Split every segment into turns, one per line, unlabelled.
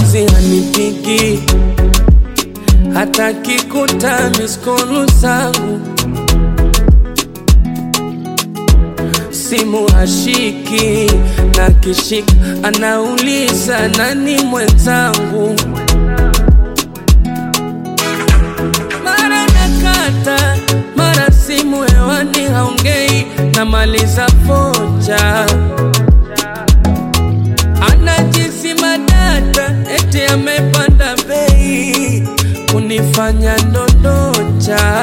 juzi hanipigi hata kikuta miskolu zangu simu hashiki na kishika anauliza nani mwenzangu mara nakata mara simu hewani haongei namaliza foja anajisima data eti amepanda bei kunifanya ndondocha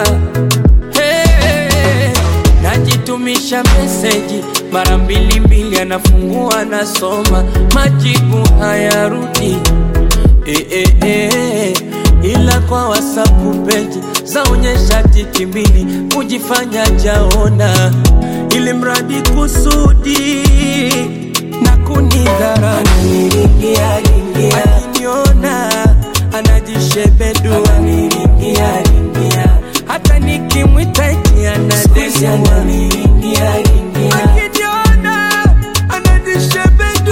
hey, najitumisha meseji mara mbili mbili anafungua anasoma majibu hayarudi eh, eh, eh, ila kwa wasapu peji zaonyesha tiki mbili kujifanya jaona ili mradi kusudi na kunidhara akiniona anajishebedu hata nikimwita eti anadesua akiniona anajishebedu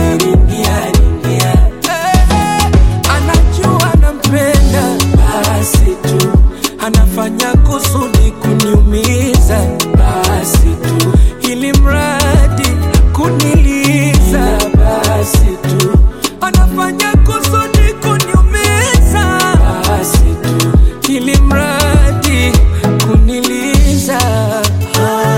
Eh, anajua nampenda basi tu anafanya kusudi kuniumiza basi tu ili mradi kuniliza basi tu anafanya kusudi kuniumiza basi tu ili mradi kuniliza ah,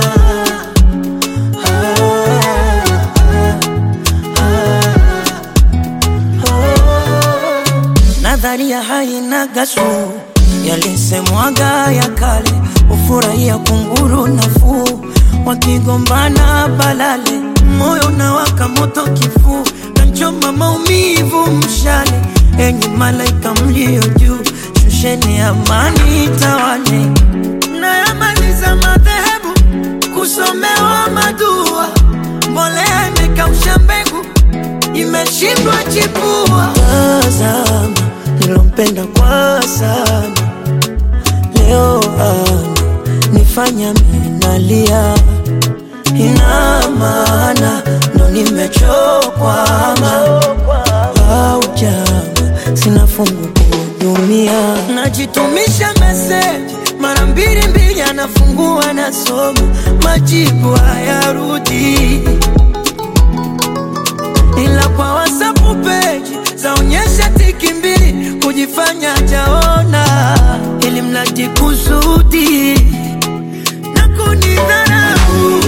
nadharia haina gasu yalisemwaga ya kale ufurahia kunguru nafuu wakigombana balale moyo na waka moto kifuu kanchoma maumivu mshale enyi malaika mlio juu shusheni amani tawale nayamaliza madhehebu kusomewa madua mbolea imekausha mbegu imeshindwa chipua. Tazama nilompenda kwa sana, leo ana nifanya minalia, ina maana ndo nimechokwama au jama, sina fungu kuhudumia, najitumisha meseji mara mbili mbili, anafungua nasoma, majibu hayarudi ila kwa WhatsApp page zaonyesha tiki mbili kujifanya jaona, ili mradi kusudi na kunidharau.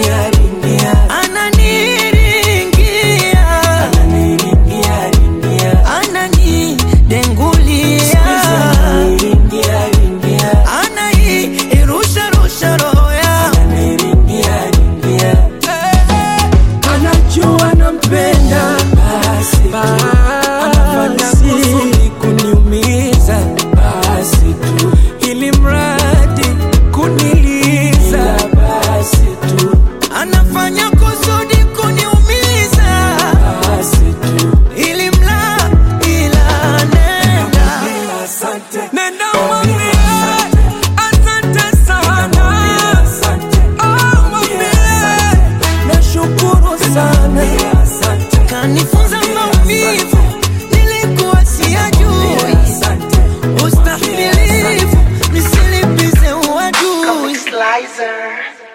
Ananiringia, ananidengulia, anairusha rusha roho yangu
anajua nampenda basi anafanya kusudi kuniumiza basi tu ili mradi kuniliza basi tu
anafanya kusudi kuniumiza
basi tu
ili mla ila nenda
nenda mwambie asante sana Oh, mwambie nashukuru sana
kanifunza maumivu nilikuwa siyajui ustahimilivu nisilipize uadui
Slicer.